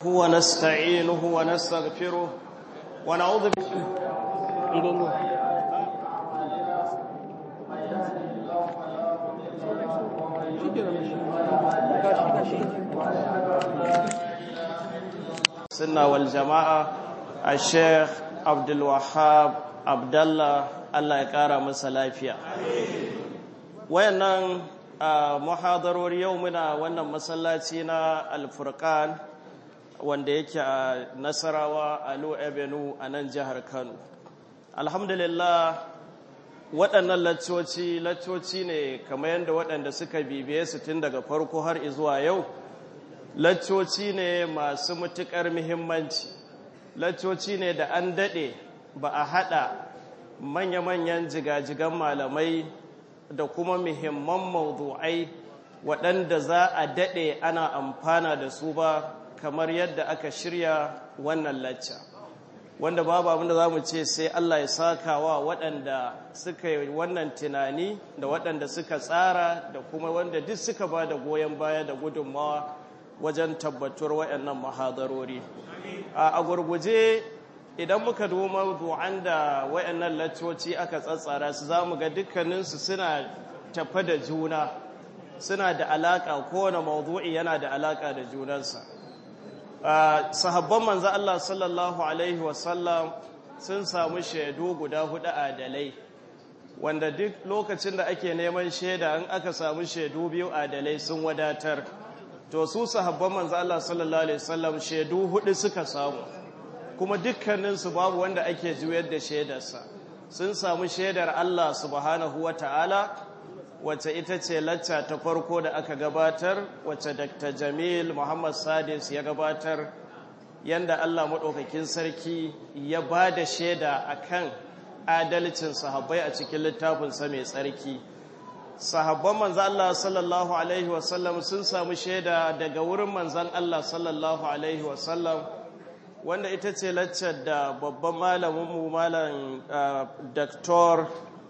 ونستعينه ونستغفره ونعوذ sunna wal jama'a a sheikh abdulwahab abdallah allah ya kara masa lafiya wayannan muhadarori yau muna wannan masallaci na alfurkan wanda yake a nasarawa a lo avenue a nan jihar kano alhamdulillah waɗannan laccoci laccoci ne kamar yadda waɗanda suka bibiye su tun daga farko har zuwa yau laccoci ne masu matuƙar muhimmanci laccoci ne da an daɗe ba a haɗa manya-manyan jigajigan malamai da kuma muhimman mawdu'ai waɗanda za a daɗe ana amfana da su ba kamar yadda aka shirya wannan lacca wanda babu abinda za mu ce sai Allah ya saka wa waɗanda suka yi wannan tunani da waɗanda suka tsara da kuma wanda duk suka ba da goyon baya da gudunmawa wajen tabbatuwar waɗannan mahadarori a gurguje idan muka doma du'an da waɗannan laccoci aka tsatsara su za mu ga dukkaninsu suna tafa da juna suna da alaƙa kowane mawdu'i yana da alaƙa da junansa sahabban manzo Allah sallallahu alaihi wasallam sun samu shaidu guda hudu adalai wanda duk lokacin da ake neman shaida in aka samu shaidu biyu adalai sun wadatar to su sahabban manzo Allah sallallahu alaihi wasallam shaidu hudu suka samu kuma dukkaninsu babu wanda ake juyar da shaidarsa sun samu shaidar Allah subhanahu wataala wacce ita ce lacca ta farko da aka gabatar wacce Dr. Jamil Muhammad Sadis ya gabatar yanda Allah maɗaukakin sarki ya ba da shaida akan adalcin sahabbai a cikin littafinsa mai tsarki sahabban manzan Allah sallallahu alaihi wasallam sun samu shaida daga wurin manzan Allah sallallahu alaihi wasallam wanda ita ce laccar da babban malaminmu malam Dr.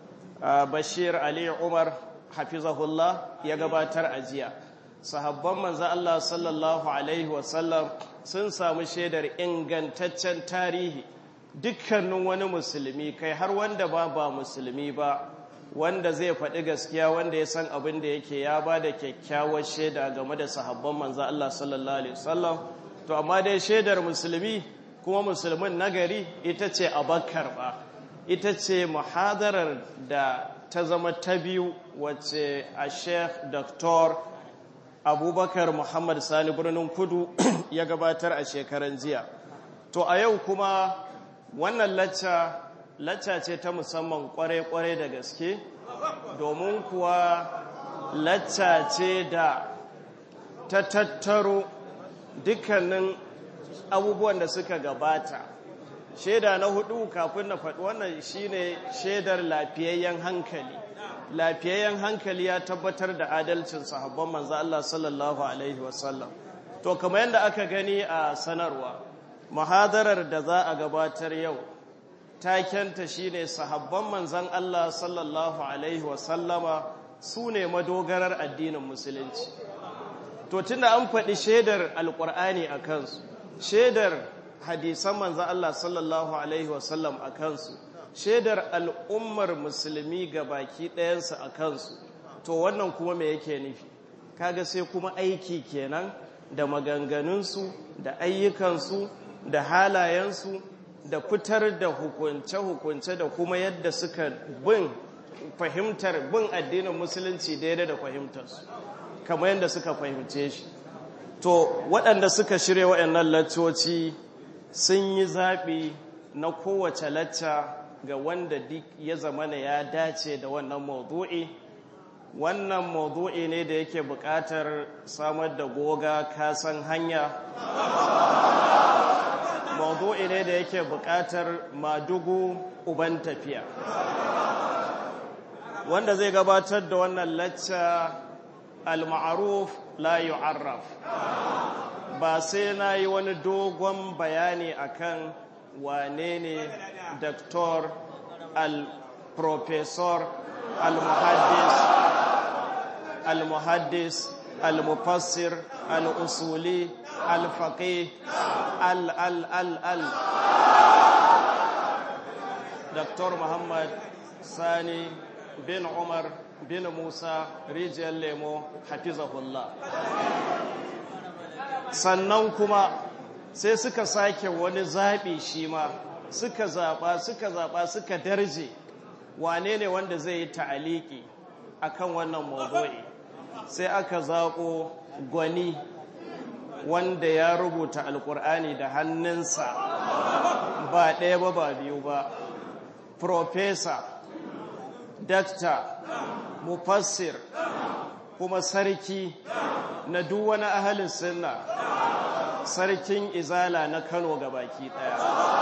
Bashir Ali Umar hafizahullah ya gabatar a jiya sahabban manzan Allah sallallahu alaihi wasallam sun samu shaidar ingantaccen tarihi dukkanin wani musulmi kai har wanda ba ba musulmi ba wanda zai faɗi gaskiya wanda ya san abin da yake ya ba da kyakkyawar shaida game da sahabban manzan Allah sallallahu alaihi wasallam to amma dai shaidar musulmi kuma musulmin nagari ita ce abakar ba ita ce muhadarar da ta zama ta biyu wacce a sheikh dr abubakar muhammad sani birnin kudu ya gabatar a shekaran jiya to a yau kuma wannan lacca lacca ce ta musamman kwarai-kwarai da gaske domin kuwa lacca ce da ta tattaro dukkanin abubuwan da suka gabata shaida na hudu kafin na faɗi wannan shine shaidar lafiyayyen hankali lafiyayyen hankali ya tabbatar da adalcin sahabban manzo Allah sallallahu alaihi wasallam to kamar yadda aka gani a sanarwa muhadarar da za a gabatar yau takenta shine sahabban manzon Allah sallallahu alaihi wasallama su ne madogarar addinin musulunci to tunda an faɗi shaidar alƙur'ani a kansu shaidar hadisan manzan Allah sallallahu Alaihi wasallam a kansu shaidar al'ummar musulmi ga baki ɗayansu a kansu to wannan kuma me yake nufi kaga sai kuma aiki kenan da maganganunsu da ayyukansu da halayensu da fitar da hukunce-hukunce da kuma yadda suka bin fahimtar bin addinin musulunci daidai da fahimtarsu kamar yadda suka fahimce shi to waɗanda suka shirya waɗannan laccoci sun yi zaɓi na kowace lacca ga wanda duk ya zamana ya dace da wannan maudu'i wannan maudu'i ne da yake buƙatar samar da goga kasan hanya maudu'i ne da yake buƙatar madugu uban tafiya wanda zai gabatar da wannan lacca al-ma'ruf la yu'arraf ba sai na yi wani dogon bayani akan wane ne doktor al-professor al-muhaddis al-muhaddis al-mufassir al-usuli alfaƙe al al al al dr muhammad sani bin umar bin musa rijiyar lemo hafizahullah sannan kuma sai suka sake wani zaɓi shi ma suka zaɓa suka zaɓa suka darje wane ne wanda zai yi ta'aliki akan wannan mawdu'i sai aka zaƙo gwani wanda ya rubuta alƙur'ani da hannunsa ba ɗaya ba ba biyu ba profesa dakta mufassir kuma sarki na duk wani ahalin sunna sarkin izala na kano baki ɗaya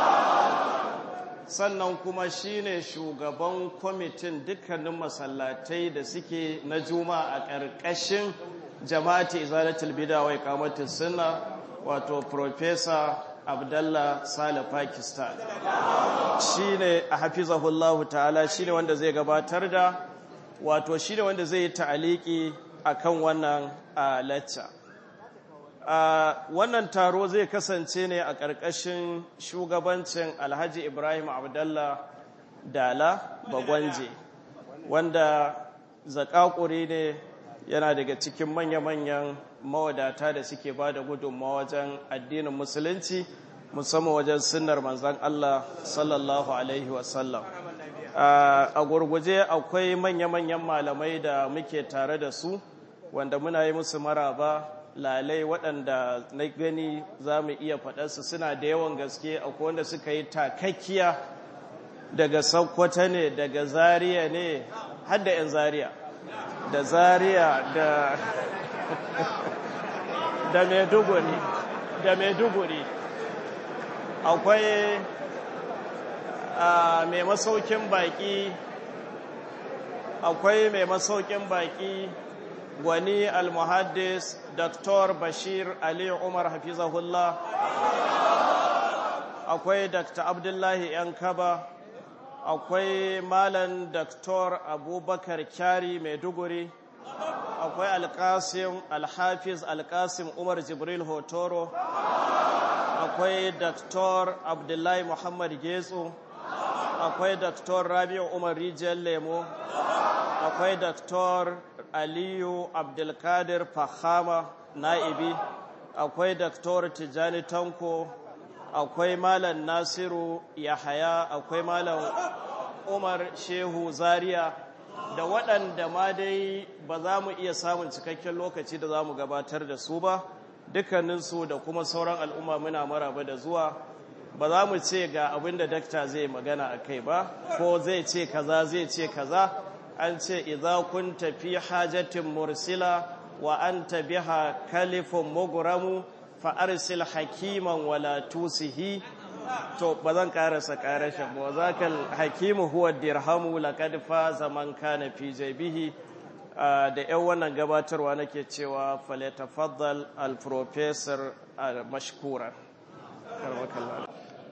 sannan kuma shine shugaban kwamitin dukkanin masallatai da suke na juma a ƙarƙashin jama'ati izalatul bida wai kamatin sunna wato profesa abdallah sale pakistan shine a hafizahullahu ta'ala shine wanda zai gabatar da wato shine wanda zai yi ta'aliki akan wannan lacca wannan taro zai kasance ne a ƙarƙashin shugabancin alhaji ibrahim abdallah dala bagwanje wanda zakakuri ne yana daga cikin manya-manyan mawadata da suke ba da gudunmawa wajen addinin musulunci musamman wajen sunnar manzan Allah sallallahu Alaihi wasallam. A gurguje akwai manya-manyan malamai da muke tare da su wanda muna yi musu maraba lalai waɗanda na gani za mu iya faɗarsu suna da yawan gaske akwai wanda suka yi takakkiya daga saukwata ne daga zariya ne har da 'yan zariya da zariya da da maiduguri da maiduguri akwai mai masaukin baki akwai mai masaukin baki gwani almuhaddis dr bashir ali umar hafizahullah akwai dr abdullahi yankaba akwai malam dr abubakar kyari maiduguri akwai alkasim alhafiz alkasim umar jibril hotoro akwai dr abdullahi muhammad getso akwai dr rabi'u umar rijiyar lemo akwai dr aliyu abdulkadir fahama na'ibi akwai dr tijjani tanko akwai malam nasiru yahaya akwai malam umar shehu zaria da waɗanda ma dai ba za mu iya samun cikakken lokaci da za mu gabatar da su ba dukkaninsu da kuma sauran al'umma muna maraba da zuwa ba za mu ce ga abin da dakta zai magana a kai ba ko zai ce kaza zai ce kaza an ce idza kun tafi hajatin mursila wa anta biha kalifun muguramu fa arsil hakiman wala tusihi to ba zan karasa karashin ba zakal hakimu huwa dirhamu laqad faza man kana fi jabihi da yan wannan gabatarwa nake cewa falyatafaddal al professor mashkura karmakallah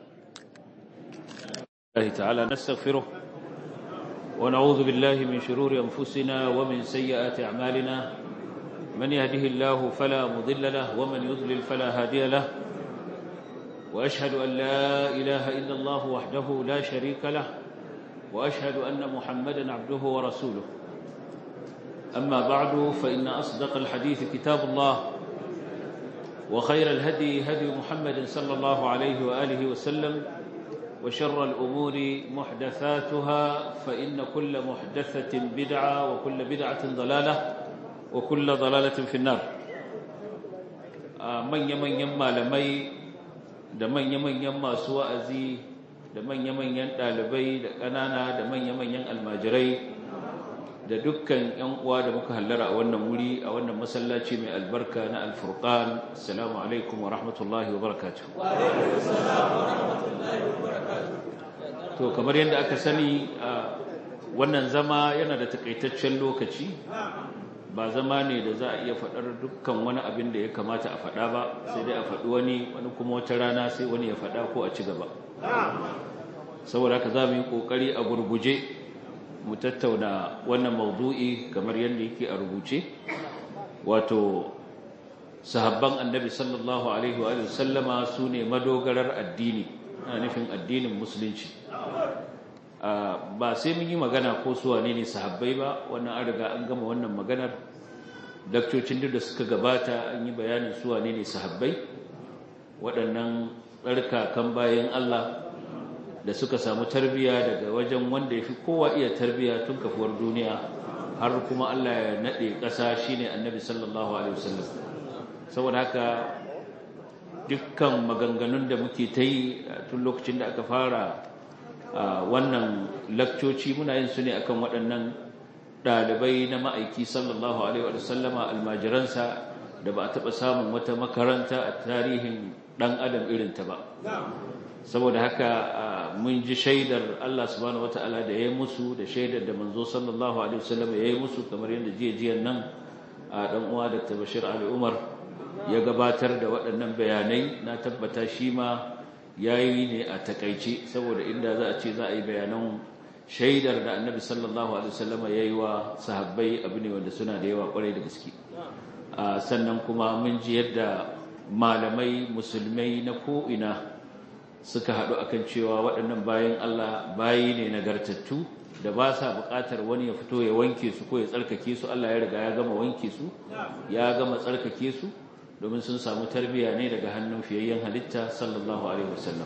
الله تعالى نستغفره ونعوذ بالله من شرور أنفسنا ومن سيئات أعمالنا من يهده الله فلا مضل له ومن يضلل فلا هادي له وأشهد أن لا إله إلا الله وحده لا شريك له وأشهد أن محمدا عبده ورسوله أما بعد فإن أصدق الحديث كتاب الله وخير الهدي هدي محمد صلى الله عليه وآله وسلم وشر الأمور محدثاتها فإن كل محدثة بدعة وكل بدعة ضلالة وكل ضلالة في النار من يمن يما لمي da manya-manyan masu wa'azi da manya-manyan ɗalibai da ƙanana da manya-manyan almajirai da dukkan ‘yan uwa da muka hallara a wannan wuri a wannan masallaci mai albarka na alfurkan assalamu alaikum wa rahmatullahi wa barakatuh to kamar yadda aka sani wannan zama yana da takaitaccen lokaci ba zama ne da za a iya faɗar dukkan wani abin da ya kamata a faɗa ba sai dai a faɗi wani wani kuma wata rana sai wani ya faɗa ko a ci gaba saboda haka za mu yi ƙoƙari a gurguje mu tattauna wannan maudu'i kamar yadda yake a rubuce wato sahabban annabi sallallahu alaihi wa sallama su ne madogarar addini na nufin addinin musulunci ba sai mun yi magana ko su wane ne sahabbai ba wannan an riga an gama wannan maganar dakcocin da suka gabata an yi bayanin su wane ne sahabbai waɗannan tsarkakan bayan Allah da suka samu tarbiya daga wajen wanda ya fi kowa iya tarbiya tun kafuwar duniya har kuma Allah ya naɗe ƙasa shine annabi sallallahu alaihi wasallam saboda haka dukkan maganganun da muke ta yi tun lokacin da aka fara wannan lakcoci muna yin su ne akan waɗannan ɗalibai na ma'aiki sallallahu alaihi wasallama almajiransa da ba a taɓa samun wata makaranta a tarihin ɗan adam irinta ba saboda haka mun ji shaidar Allah subhanahu wata'ala da ya yi musu da shaidar da manzo sallallahu alaihi wasallam ya yi musu kamar yadda jiya nan a dan uwa Dr. Bashir Ali Umar ya gabatar da waɗannan bayanai na tabbata shi ma yayi ne a takaice saboda inda za a ce za a yi bayanan shaidar da Annabi sallallahu alaihi wasallam ya yi wa sahabbai abu ne wanda suna da yawa kwarai da gaske sannan kuma mun ji yadda malamai musulmai na ko'ina suka haɗu akan cewa waɗannan bayan Allah bayi ne nagartattu da ba sa buƙatar wani ya fito ya wanke su ko ya tsarkake su Allah ya riga ya gama wanke su ya gama tsarkake su domin sun samu tarbiyya ne daga hannun fiyayyen halitta sallallahu alaihi wasallam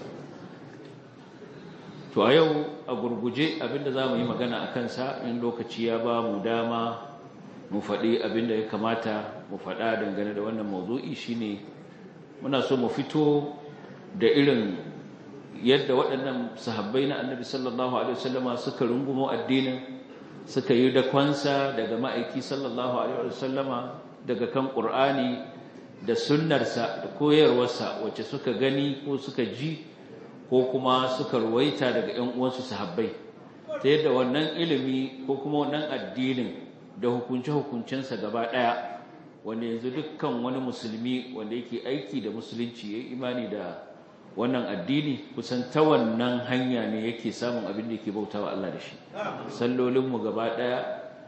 to a yau a gurguje abinda za mu yi magana a kansa in lokaci ya ba mu dama mu faɗi abinda ya kamata mu faɗa dangane da wannan mawdu'i shine muna so mu fito da irin yadda waɗannan sahabbai na annabi sallallahu alaihi wasallama suka rungumo addinin suka yi da kwansa daga ma'aiki sallallahu alaihi wasallama daga kan ƙur'ani da sunnarsa da koyarwarsa wacce suka gani ko suka ji ko kuma suka ruwaita daga ƴan uwansu sahabbai ta yadda wannan ilimi ko kuma wannan addinin da hukunce-hukuncensa gaba ɗaya wanda yanzu dukkan wani musulmi wanda yake aiki da musulunci ya imani da wannan addini kusan ta wannan hanya ne yake samun abin da yake bauta wa Allah da shi sallolinmu gaba ɗaya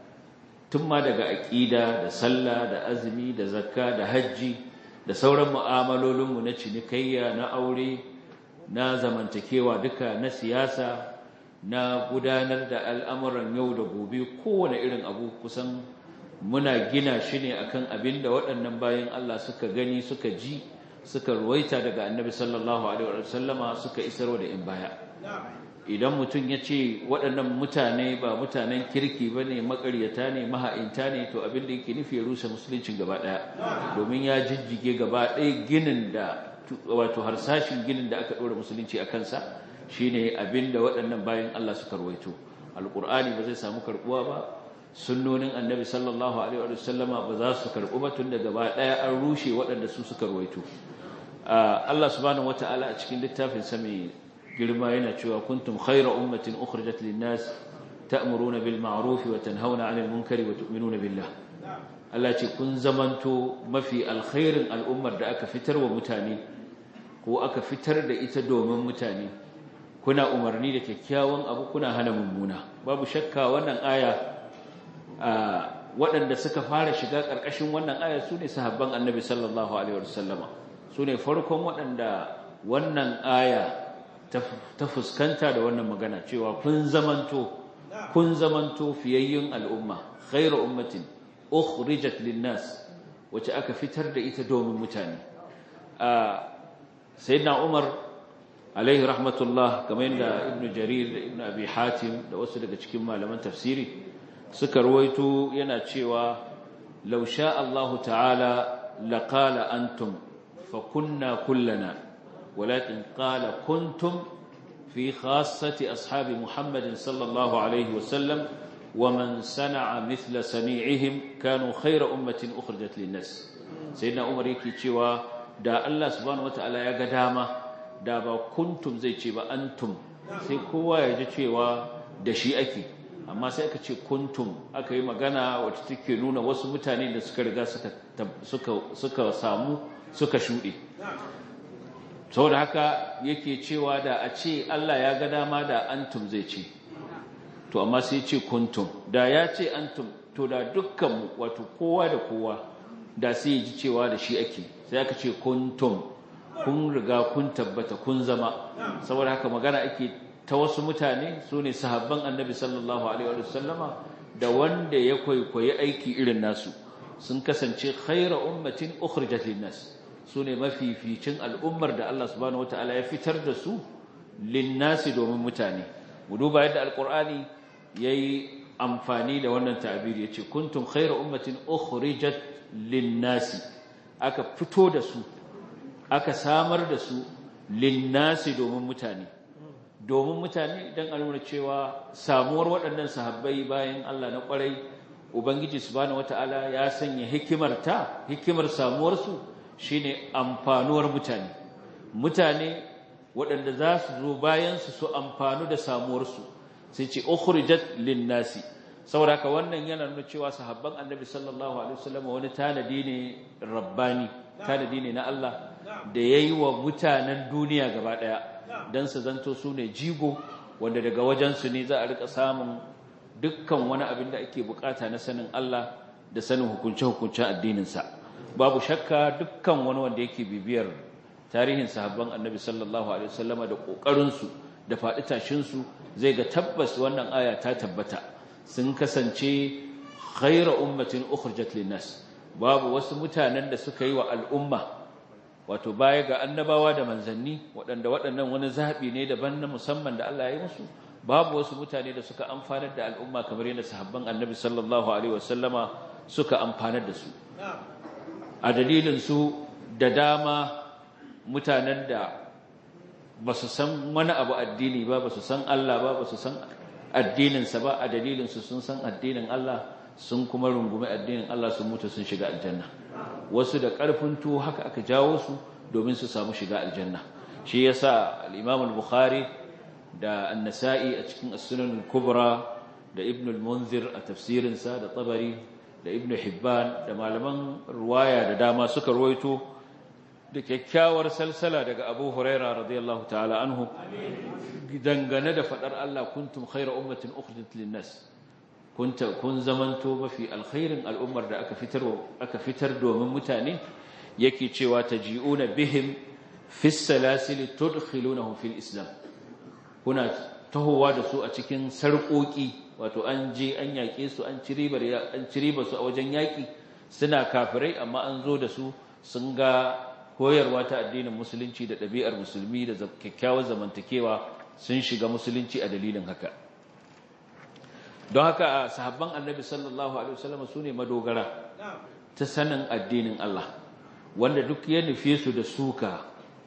tun ma daga aƙida da sallah da azumi da zakka da hajji da sauran mu'amalolinmu na cinikayya na aure na zamantakewa duka na siyasa na gudanar da al'amuran yau da gobe kowane irin abu kusan muna gina shi ne akan abin da waɗannan bayan Allah suka gani suka ji suka ruwaita daga annabi sallallahu alaihi wasallama suka isarwa da in baya idan mutum ya ce waɗannan mutane ba mutanen kirki ba ne makaryata ne maha'inta ne to abin da yake nufi ya rusa musuluncin gaba ɗaya domin ya jijjige gaba ɗaya ginin da wato harsashin ginin da aka ɗora musulunci a kansa shine abin da waɗannan bayan Allah suka ruwaito alƙur'ani ba zai samu karɓuwa ba sunnonin annabi sallallahu alaihi wa sallama ba za su karɓu ba tun da gaba ɗaya an rushe waɗanda su suka ruwaito Allah subhanahu wata'ala a cikin littafin sa mai girma yana cewa kuntum khayra ummatin ukhrijat lin-nas ta'muruna bil ma'ruf wa tanhauna 'anil munkari wa tu'minuna billah Allah ce kun zamanto mafi alkhairin al'ummar da aka fitar wa mutane ko aka fitar da ita domin mutane kuna umarni da kyakkyawan abu kuna hana mummuna babu shakka wannan aya waɗanda suka fara shiga ƙarƙashin wannan aya su ne sahabban annabi sallallahu alaihi wasallama su ne farkon waɗanda wannan aya ta fuskanta da wannan magana cewa kun zamanto kun zamanto fiyayyun al'umma khairu ummatin ukhrijat linnas wacce aka fitar da ita domin mutane sayyidina umar alaihi rahmatullah kamar yadda ibnu jarir da ibnu abi hatim da wasu daga cikin malaman tafsiri suka ruwaito yana cewa law sha Allahu ta'ala laqala antum fa kunna kullana walakin qala kuntum fi khassati ashabi Muhammadin sallallahu alaihi wasallam ومن صنع مثل صنيعهم كانوا خير أمة أخرجت للناس سيدنا عمر yake cewa da Allah subhanahu wataala ya ga dama da ba kuntum zai ce ba antum sai kowa ya ji cewa da shi ake amma sai aka ce kuntum aka yi magana wacce take nuna wasu mutane da suka riga suka suka suka samu suka shuɗe saboda haka yake cewa da a ce Allah ya ga dama da antum zai ce to amma sai ce kuntum da ya ce antum to da dukkanmu wato kowa da kowa da sai ya ji cewa da shi ake sai aka ce kuntum kun riga kun tabbata kun zama saboda haka magana ake ta wasu mutane su ne sahabban annabi sallallahu alaihi wa sallama da wanda ya kwaikwayi aiki irin nasu sun kasance khaira ummatin ukhrijat linnas su ne mafificin al'ummar da Allah subhanahu wataala ya fitar da su linnasi domin mutane mu duba yadda alqur'ani yayi amfani da wannan ta'abiri yace kuntum khaira ummatin ukhrijat linnasi aka fito da su aka samar da su linnasi domin mutane domin mutane don a nuna cewa samuwar waɗannan sahabbai bayan Allah na ƙwarai Ubangiji subhanahu wata'ala ya sanya hikimar ta hikimar samuwarsu shine amfanuwar mutane mutane waɗanda za su zo bayansu su amfanu da samuwarsu sai ce ukhrijat linnasi saboda haka wannan yana nuna cewa sahabban annabi sallallahu alaihi wasallam wani tanadi ne rabbani tanadi ne na Allah da yayi wa mutanen duniya gaba daya dan su zanto su ne jigo wanda daga wajen su ne za a rika samun dukkan wani abin da ake bukata na sanin Allah da sanin hukunce hukuncen addinin sa babu shakka dukkan wani wanda yake bibiyar tarihin sahabban annabi sallallahu alaihi wasallama da kokarin su da faɗi tashin su zai ga tabbas wannan aya ta tabbata sun kasance khaira ummatin ukhrijat linnas babu wasu mutanen da suka yi wa al'umma wato baya ga annabawa da manzanni waɗanda waɗannan wani zaɓi ne daban na musamman da Allah ya yi musu babu wasu mutane da suka amfanar da al'umma kamar yadda sahabban annabi sallallahu alaihi wasallama suka amfanar da su a dalilin su da dama mutanen da ba su san wani abu addini ba ba su san Allah ba ba su san addininsa ba a dalilinsu sun san addinin Allah sun kuma rungumi addinin Allah sun mutu sun shiga aljanna wasu da ƙarfin tuwo haka aka jawo su domin su samu shiga aljanna shi yasa al-Imam al-Bukhari da An-Nasa'i a cikin As-Sunan al-Kubra da Ibn al-Munzir a tafsirinsa da Tabari da Ibn Hibban da malaman ruwaya da dama suka ruwaito da kyakkyawar salsala daga Abu Huraira radiyallahu ta'ala anhu dangane da fadar Allah kuntum khayra ummatin ukhrijat lin-nas kunta kun zamanto mafi alkhairin al'ummar da aka fitar aka fitar domin mutane yake cewa taji'una bihim fi salasil tudkhilunahum fil islam kuna tahowa da su a cikin sarƙoƙi wato an je an yaƙe su an ci ribar an ci ribar su a wajen yaƙi suna kafirai amma an zo da su sun ga koyarwa ta addinin musulunci da ɗabi'ar musulmi da kyakkyawar zamantakewa sun shiga musulunci a dalilin haka don haka sahabban annabi sallallahu alaihi wasallam su ne madogara ta sanin addinin Allah wanda duk ya nufe su da suka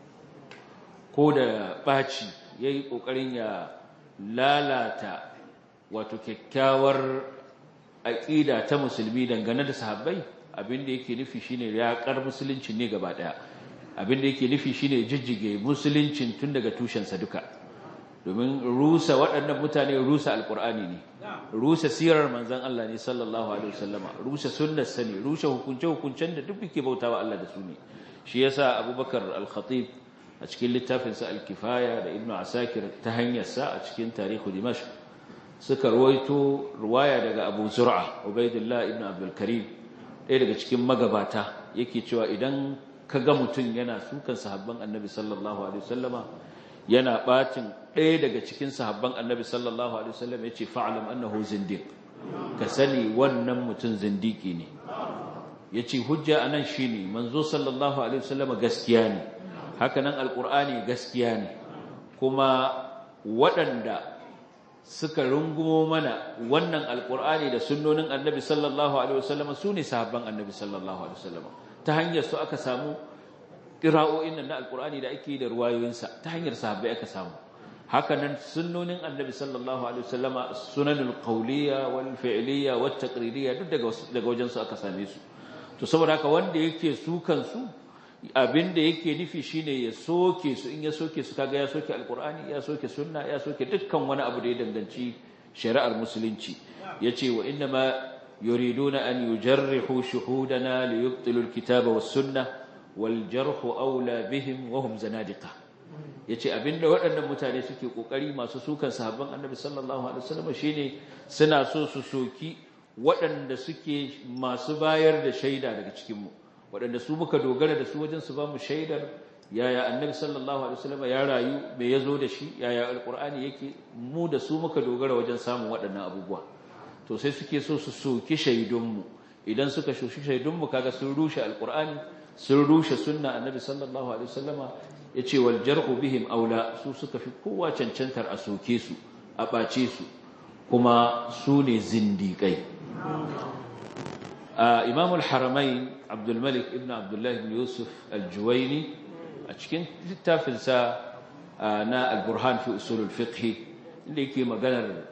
ko da ɓaci ya yi ƙoƙarin ya lalata wato kyakkyawar aƙida ta musulmi dangane da sahabbai abinda yake nufi shine yaƙar musulunci ne gaba ɗaya abinda yake nufi shine jijjige musuluncin tun daga tushensa duka domin rusa waɗannan mutane rusa alƙur'ani ne rusa sirar manzan Allah ne sallallahu alaihi wasallama rusa sunnarsa ne rusa hukunce-hukuncen da duk ke bautawa Allah da su ne shi yasa abubakar al-khatib a cikin littafinsa al-kifaya da ibnu asakir ta hanyarsa a cikin tarihu dimashq suka ruwaito ruwaya daga abu zur'a ubaidullah ibnu abdul karim ɗaya daga cikin magabata yake cewa idan ka ga mutum yana sukan sahabban annabi sallallahu alaihi wasallama yana bacin ɗaya daga cikin sahabban annabi sallallahu alaihi wasallam yace fa'lam annahu zindiq ka sani wannan mutum zindiki ne yace hujja anan shine manzo sallallahu alaihi wasallam gaskiya ne haka nan alqur'ani gaskiya ne kuma waɗanda suka rungumo mana wannan alqur'ani da sunnonin annabi sallallahu alaihi wasallam sune sahabban annabi sallallahu alaihi wasallam ta hanyar su aka samu ƙira'o'in nan na alƙur'ani da ake da ruwayoyinsa ta hanyar sahabbai aka samu haka nan sunnonin annabi sallallahu alaihi wasallama sunanul qawliya wal fi'liya wat taqririyya duk daga daga wajen su aka same su to saboda haka wanda yake su kansu abinda yake nufi shine ya soke su in ya soke su kaga ya soke alqur'ani ya soke sunna ya soke dukkan wani abu da ya danganci shari'ar musulunci yace wa inna ma yuriduna an yujarrihu shuhudana liyubtilu alkitaba was sunnah waljarhu aula bihim wa hum zanadiqa yace abinda waɗannan mutane suke kokari masu sukan sahabban annabi sallallahu alaihi wasallam shine suna so su soki waɗanda suke masu bayar da shaida daga cikin mu waɗanda su muka dogara da su wajen su ba mu shaidar yaya annabi sallallahu alaihi wasallam ya rayu me yazo da shi yaya alqur'ani yake mu da su muka dogara wajen samun waɗannan abubuwa to sai suke so su soki shaidunmu idan suka shoshi shaidunmu kaga sun rushe alqur'ani sun rushe sunna annabi sallallahu alaihi wasallama yace wal jar'u bihim aula su suka fi kowa cancantar a soke su a bace su kuma su ne zindiƙai imam al-haramain abdul malik ibn abdullah ibn yusuf al-juwaini a cikin littafinsa na al-burhan fi usul al-fiqh inda yake maganar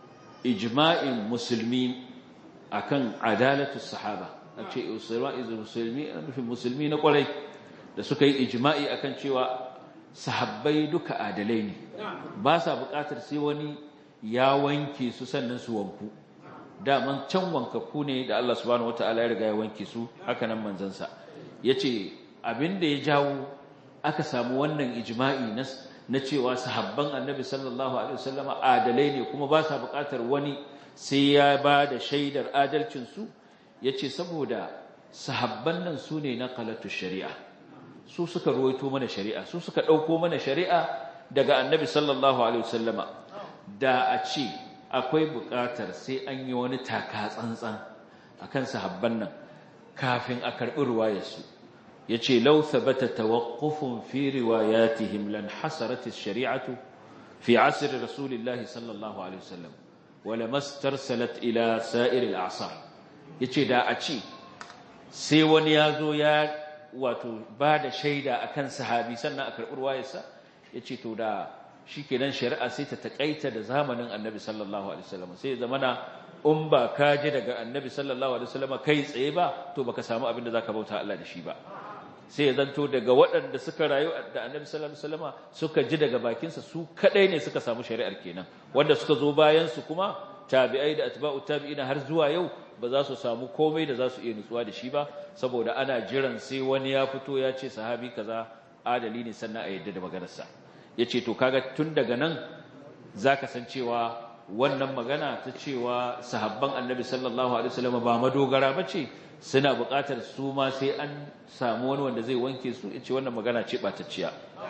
ijma'in musulmi akan adalatu sahaba a ce musulmi nufin musulmi na kwarai da suka yi ijma'i akan cewa sahabbai duka adalai ne ba sa buƙatar sai wani ya wanke su sannan su wanku daman can wankaku ne da Allah subhanahu wataala ya riga ya wanke su haka nan manzansa yace abinda ya jawo aka samu wannan ijma'i na na cewa sahabban annabi sallallahu alaihi wasallama adalai ne kuma ba sa buƙatar wani sai ya ba da shaidar adalcin su yace saboda sahabban nan su ne na qalatu shari'a su suka ruwaito mana shari'a su suka dauko mana shari'a daga annabi sallallahu alaihi wasallama da a ce akwai buƙatar sai an yi wani taka tsantsan akan sahabban nan kafin a karɓi ruwayarsu yace law thabata tawaqqufun fi riwayatihim lan hasarat ash-shari'atu fi 'asr rasulillahi sallallahu alaihi wasallam wala mastarsalat ila sa'ir al-a'sar yace da a ce sai wani yazo ya wato ba da shaida akan sahabi sannan a karɓi ruwayarsa yace to da shikenan shari'a sai ta takaita da zamanin annabi sallallahu alaihi wasallam sai zamana in ba ka ji daga annabi sallallahu alaihi wasallam kai tsaye ba to baka samu abin da zaka bauta Allah da shi ba sai ya zanto daga waɗanda suka rayu da annabi sallallahu alaihi wasallam suka ji daga bakinsa su kadai ne suka samu shari'ar kenan wanda suka zo bayan su kuma tabi'ai da atba'u tabi'ina har zuwa yau ba za su samu komai da za su iya nutsuwa da shi ba saboda ana jiran sai wani ya fito ya ce sahabi kaza adali ne sannan a yadda da maganarsa yace to kaga tun daga nan zaka san cewa wannan magana ta cewa sahabban annabi sallallahu alaihi wasallam ba madogara bace suna buƙatar su ma sai an samu wani wanda zai wanke su yace wannan magana ce batacciya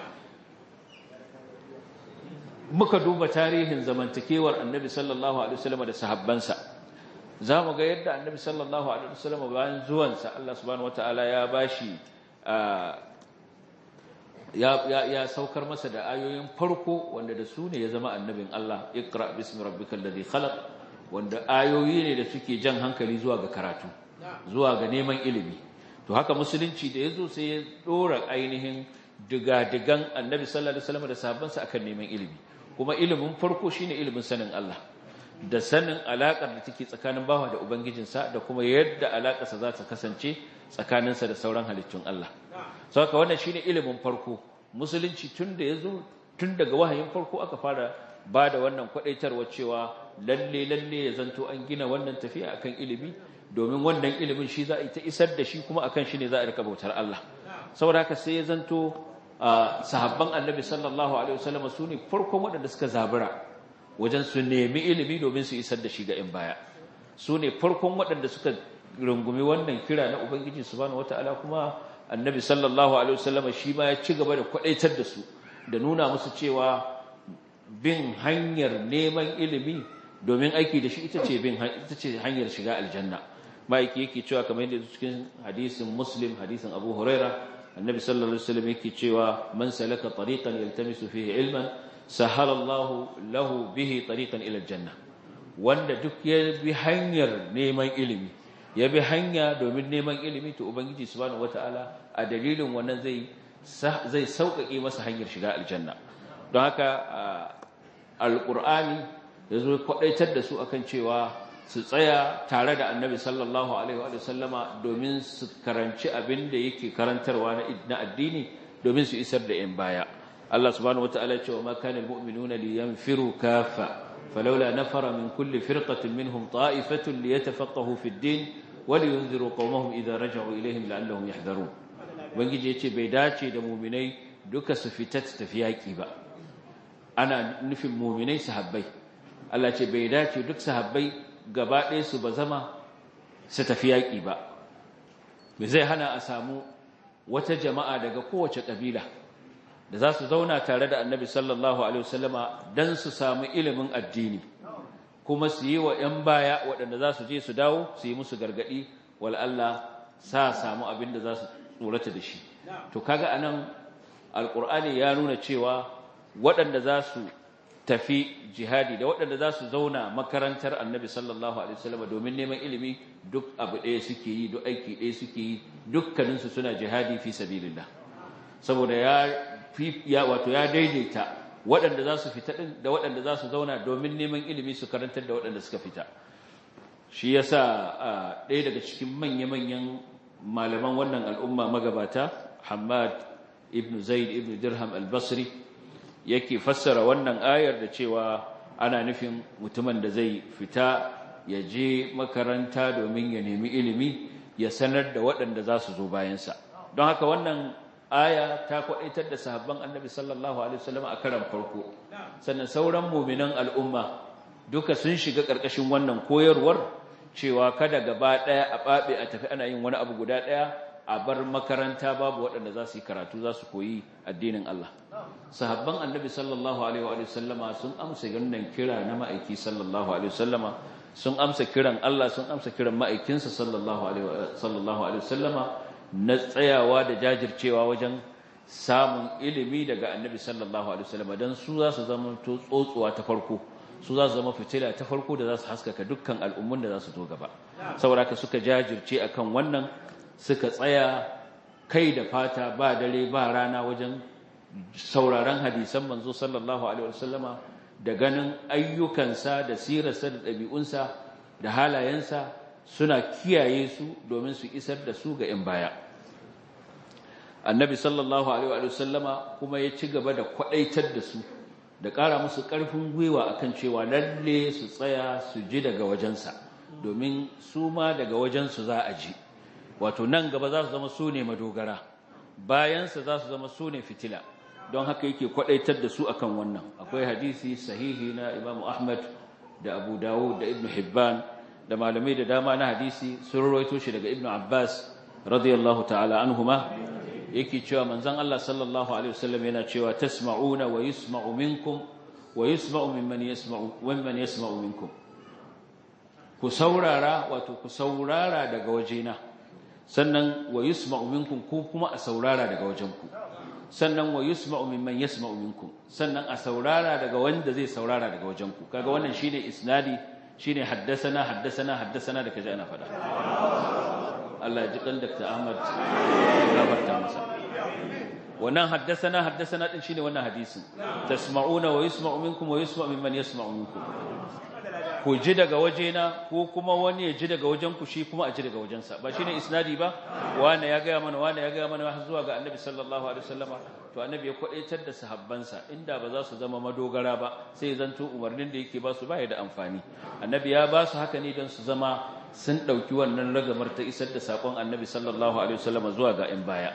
muka duba tarihin zamantakewar annabi sallallahu alaihi wasallam da sahabbansa zamu ga yadda annabi sallallahu alaihi wasallam bayan zuwansa Allah subhanahu wataala ya bashi ya, ya, ya saukar masa da ayoyin farko wanda da su ne ya zama annabin Allah iqra bismi rabbikal ladhi khalaq wanda ayoyi ne da suke jan hankali zuwa ga karatu zuwa ga neman ilimi to haka musulunci da yazo sai ya dora ainihin digadigan annabi sallallahu alaihi wasallam da sahabbansa akan neman ilimi kuma ilimin farko shine ilimin sanin Allah da sanin alakar da take tsakanin bawa da ubangijinsa da kuma yadda alakarsa za ta kasance tsakaninsa da sauran halittun Allah saboda wannan shine ilimin farko musulunci tun da yazo tun daga wahayin farko aka fara bada wannan kwadaitarwa cewa lalle lalle ya zanto an gina wannan tafiya akan ilimi domin wannan ilimin shi za a ta isar da shi kuma akan shi ne za a rika bautar Allah saboda haka sai ya zanto sahabban annabi sallallahu alaihi wasallam su ne farkon waɗanda suka zabura wajen su nemi ilimi domin su isar da shi ga in baya su ne farkon waɗanda suka rungumi wannan kira na ubangiji subhanahu wataala kuma annabi sallallahu alaihi wasallam shi ma ya ci gaba da kwadaitar da su da nuna musu cewa bin hanyar neman ilimi domin aiki da shi ita ce bin ita ce hanyar shiga aljanna maiki yake cewa kamar yadda cikin hadisin muslim hadisin abu huraira annabi sallallahu alaihi wasallam yake cewa man salaka tariqan yaltamisu fihi ilman sahala Allah lahu bihi tariqan ila aljanna wanda duk ya bi hanyar neman ilimi ya bi hanya domin neman ilimi to ubangiji subhanahu wataala a dalilin wannan zai zai sauƙaƙe masa hanyar shiga aljanna don haka alqur'ani yazo kwadaitar da su akan cewa su tsaya tare da annabi sallallahu alaihi wa sallama domin su karanci abin da yake karantarwa na addini domin su isar da yan baya Allah subhanahu wataala ya ce wa ma kana almu'minuna liyanfiru kaffa falawla nafara min kulli firqatin minhum ta'ifatun liyatafaqahu fid din ولينذروا قومهم إذا رجعوا إليهم لعلهم يحذرون ubangiji yace bai dace da mu'minai duka su fita tafi yaki ba ana nufin mu'minai sahabbai Allah ce bai dace duk sahabbai gaba ɗaya su ba zama su tafi yaki ba me zai hana a samu wata jama'a daga kowace kabila da za su zauna tare da annabi sallallahu alaihi wasallama dan su samu ilimin addini kuma su yi wa 'yan baya waɗanda za su je su dawo su yi musu gargaɗi wal Allah sa samu abin da za su tsorata da shi to kaga anan alkur'ani ya nuna cewa waɗanda za su tafi jihadi da waɗanda za su zauna makarantar annabi sallallahu alaihi wasallam domin neman ilimi duk abu ɗaya suke yi duk aiki ɗaya suke yi dukkaninsu suna jihadi fi sabilillah saboda ya fi ya wato ya daidaita waɗanda za su fita ɗin da waɗanda za su zauna domin neman ilimi su karantar da waɗanda suka fita shi yasa ɗaya daga cikin manya-manyan malaman wannan al'umma magabata Hamad ibn Zaid ibn Dirham al-Basri yake fassara wannan ayar da cewa ana nufin mutumin da zai fita ya je makaranta domin ya nemi ilimi ya sanar da waɗanda za su zo bayansa don haka wannan aya ta kwaɗaitar da sahabban annabi sallallahu alaihi wasallam a karan farko sannan sauran muminan al'umma duka sun shiga ƙarƙashin wannan koyarwar cewa kada gaba ɗaya a ɓaɓe a tafi ana yin wani abu guda ɗaya a bar makaranta babu waɗanda za su yi karatu za su koyi addinin Allah sahabban annabi sallallahu alaihi wa sallama sun amsa wannan kira na ma'aiki sallallahu alaihi wa sallama sun amsa kiran Allah sun amsa kiran ma'aikinsa sallallahu alaihi wa sallama na tsayawa da jajircewa wajen samun ilimi daga annabi sallallahu alaihi wa sallama don su za su zama tsotsuwa ta farko su za su zama fitila ta farko da za su haskaka dukkan al'ummun da za su zo gaba saboda haka suka jajirce akan wannan suka tsaya kai da fata ba dare ba rana wajen sauraron hadisan manzo sallallahu alaihi wasallama da ganin ayyukansa da sirarsa da ɗabi'unsa da halayensa suna kiyaye su domin su isar da su ga 'yan baya annabi sallallahu alaihi wasallama kuma ya ci gaba da kwaɗaitar da su da ƙara musu ƙarfin gwiwa akan cewa lalle su tsaya su ji daga wajensa domin su ma daga wajensu za a ji wato nan gaba za su zama su ne madogara bayansa za su zama su ne fitila don haka yake kwadaitar da su akan wannan akwai hadisi sahihi na imamu ahmad da abu dawud da ibnu hibban da malamai da dama na hadisi sun rawaito shi daga ibnu abbas radiyallahu ta'ala anhuma yake cewa manzon Allah sallallahu alaihi wasallam yana cewa tasma'una wa yusma'u minkum wa yusma'u mimman yasma'u mimman yasma'u minkum ku saurara wato ku saurara daga wajena sannan wa yusma'u minkum ku kuma a saurara daga wajenku sannan wa yusma'u mimman yasma'u minkum sannan a saurara daga wanda zai saurara daga wajenku kaga wannan shine isnadi shine haddasana haddasana haddasana da kaje ana fada Allah ya ji kan Dr. Ahmad gafarta masa wannan haddasana haddasana din shine wannan hadisin tasma'una wa yusma'u minkum wa yusma'u mimman yasma'u minkum ku ji daga wajena ko kuma wani ya ji daga wajenku shi kuma a ji daga wajensa ba shine isnadi ba wani ya gaya mana wani ya gaya mana har zuwa ga annabi sallallahu alaihi wasallama to annabi ya kwadaitar da sahabbansa inda ba za su zama madogara ba sai zanto umarnin da yake ba su ba ya da amfani annabi ya ba su haka ne don su zama sun dauki wannan ragamar ta isar da sakon annabi sallallahu alaihi wasallama zuwa ga yan baya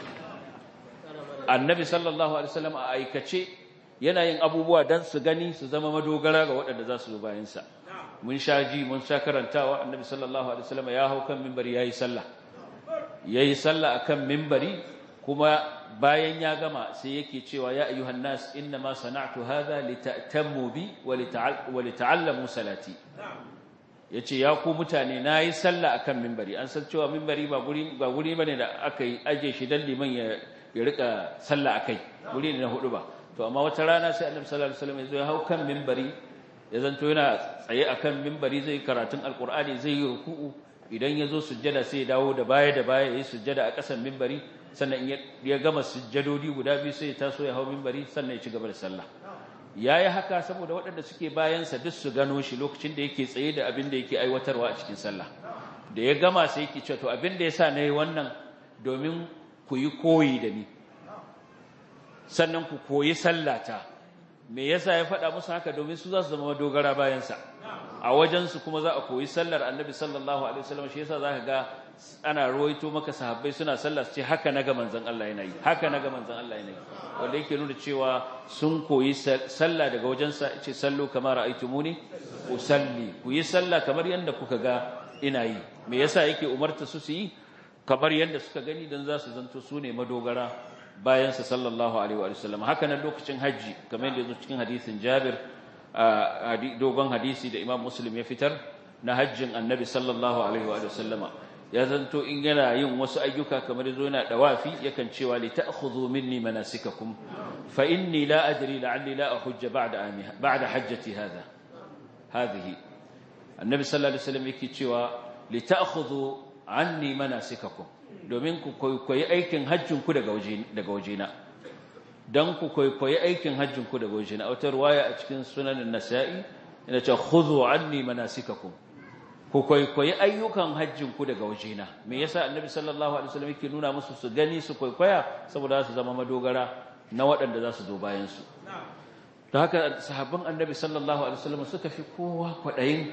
annabi sallallahu alaihi wasallama a aikace yana yin abubuwa don su gani su zama madogara ga waɗanda za su zo bayansa mun sha ji mun sha karantawa annabi sallallahu alaihi wasallam ya hau kan minbari yayi sallah yayi sallah akan minbari kuma bayan ya gama sai yake cewa ya ayyuhan nas inna ma sana'tu hadha lita'tammu bi wa lita'allamu salati yace ya ku mutane nayi sallah akan minbari an san cewa minbari ba guri ba guri bane da aka yi aje shi dan liman ya ya rika sallah akai guri ne na hudu ba to amma wata rana sai annabi sallallahu alaihi wasallam ya zo ya hau kan minbari ya zanto yana tsaye akan minbari zai karatun alqur'ani zai yi ruku'u idan ya zo sujjada sai ya dawo da baya da baya ya yi sujjada a ƙasan minbari sannan ya gama sujjadodi guda biyu sai ya taso ya hau minbari sannan ya ci gaba da sallah ya yi haka saboda waɗanda suke bayansa duk su gano shi lokacin da yake tsaye da abin da yake aiwatarwa a cikin sallah da ya gama sai yake cewa to abin da ya sa na yi wannan domin ku yi koyi da ni sannan ku koyi sallata me yasa ya faɗa musu haka domin su za su zama dogara bayansa a wajensu kuma za a koyi sallar annabi sallallahu alaihi wasallam shi yasa zaka ga ana ruwaito maka sahabbai suna sallah su ce haka naga manzon Allah yana yi haka naga manzon Allah yana yi wanda yake nuna cewa sun koyi sallah daga wajensa ce sallu kama ra'aytumuni usalli ku yi sallah kamar yanda kuka ga ina yi me yasa yake umarta su su yi kamar yadda suka gani dan za su zanto su ne madogara bayan sa sallallahu alaihi wa sallam haka nan lokacin haji kamar yadda yazo cikin hadisin Jabir dogon hadisi da Imam Muslim ya fitar na hajjin Annabi sallallahu alaihi wa sallama ya zanto in yana yin wasu ayyuka kamar yazo yana dawafi yakan cewa li ta'khudhu minni manasikakum fa inni la adri la'alli la ahujja ba'da amiha ba'da hajjati hadha hadhihi Annabi sallallahu alaihi wasallam yake cewa li ta'khudhu anni manasikakum domin ku koyi aikin hajjin ku daga waje daga wajena dan ku koyi aikin hajjin ku daga wajena a wata riwaya a cikin sunan an-nasa'i ina ce khudhu anni manasikakum ku kwaikwayi ayyukan hajjinku daga wajena me yasa annabi sallallahu alaihi wasallam yake nuna musu su gani su kwaikwaya saboda su zama madogara na waɗanda za su zo bayan su da haka sahabban annabi sallallahu alaihi wasallam suka fi kowa kwaɗayin